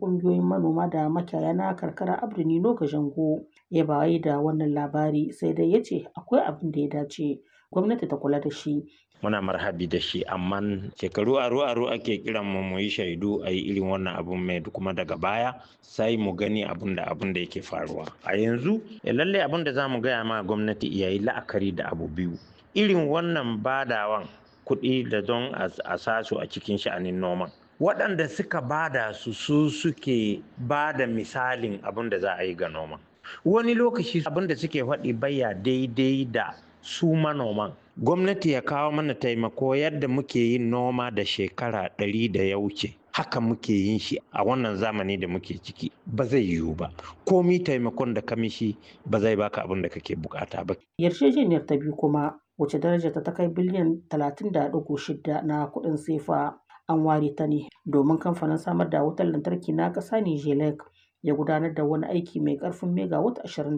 ƙungiyoyin manoma da makiyaya na karkara Abdu Nino Gajango ya bayi da wannan labari sai dai ya ce akwai abin da ya dace gwamnati ta kula da shi. Muna marhabi da shi amma shekaru aro aro ake kiran mu mu yi shaidu a yi irin wannan abun mai kuma daga baya sai mu gani abun da abun da yake faruwa. A yanzu lalle abun da za mu gaya ma gwamnati ya yi la'akari da abu biyu. Irin wannan badawan kuɗi da don a sasu a cikin sha'anin noman. waɗanda suka bada su su suke bada misalin abin da za a yi ga noma wani lokaci abin da suke faɗi baya daidai da su manoman gwamnati ya kawo mana taimako yadda muke yin noma da shekara ɗari da ya wuce haka muke yin shi a wannan zamani da muke ciki ba zai yiwu ba komi taimakon da kamishi ba zai baka abin da kake bukata ba yarjejeniyar ta biyu kuma wace daraja ta kai biliyan 30.6 na kuɗin sefa an ware ta ne domin kamfanin samar da wutar lantarki na ƙasa Nijelek ya gudanar da wani aiki mai ƙarfin megawatt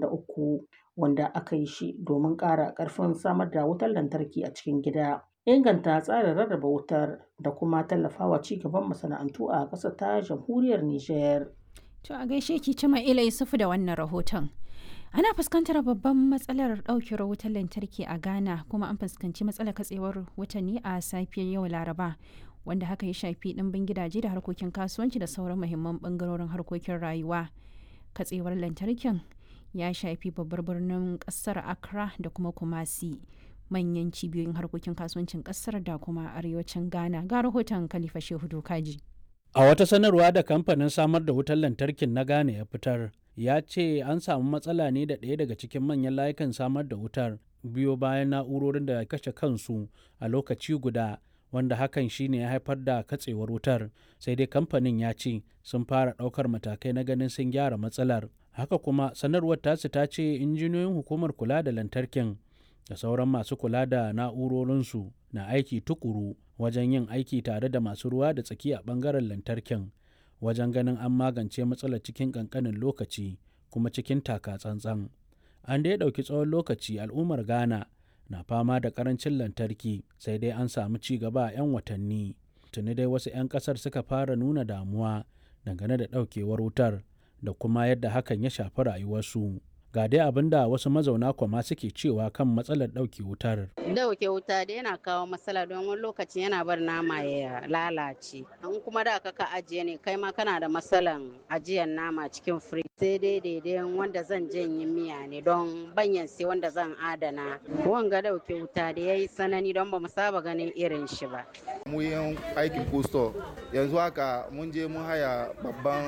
23 wanda aka yi shi domin ƙara ƙarfin samar da wutar lantarki a cikin gida. Inganta tsarin rarraba wutar da kuma tallafawa ci gaban masana'antu a ƙasar ta jamhuriyar Nijar. To a gaishe ki Cima Ila Yusufu da wannan rahoton. Ana fuskantar babban matsalar ɗaukewar wutar lantarki a Ghana kuma an fuskanci matsalar katsewar watanni a safiyar yau Laraba. wanda haka ya shafi ɗimbin gidaje da harkokin kasuwanci da sauran muhimman ɓangarorin harkokin rayuwa katsewar lantarkin ya shafi babbar birnin ƙasar accra da kuma kumasi manyan cibiyoyin harkokin kasuwancin ƙasar da kuma arewacin ghana ga rahoton khalifa shehu dokaji a wata sanarwa da kamfanin samar da wutar lantarkin na ghana ya fitar ya ce an samu matsala ne da ɗaya daga cikin manyan layukan samar da wutar biyo bayan na'urorin da kashe kansu a lokaci guda wanda hakan shine ya haifar da katsewar wutar sai dai kamfanin ya ce sun fara ɗaukar matakai na ganin sun gyara matsalar haka kuma sanarwar tasu ta ce injiniyoyin hukumar kula da lantarkin da sauran masu kula da na'urorinsu na aiki tukuru wajen yin aiki tare da masu ruwa da tsaki a ɓangaren lantarkin wajen ganin an magance matsalar cikin ƙanƙanin lokaci kuma cikin taka tsantsan an dai ɗauki tsawon lokaci al'ummar ghana na fama da karancin lantarki sai dai an samu ci gaba a 'yan watanni tuni dai wasu 'yan kasar suka fara nuna damuwa dangane da daukewar wutar da kuma yadda hakan ya shafi rayuwarsu ga dai abin da wasu mazauna kwama suke cewa kan matsalar ɗauke wutar. Dauke wuta da yana kawo matsala don wani lokaci yana bar nama ya lalace. An kuma da ka ajiye ne kai ma kana da matsalan ajiyar nama cikin firij. Sai dai daidai wanda zan janye miya ne don banyan sai wanda zan adana. Wanga dauke wuta da ya yi sanani don ba mu saba ganin irin shi ba. Mu yin aikin kusto yanzu haka mun je mun haya babban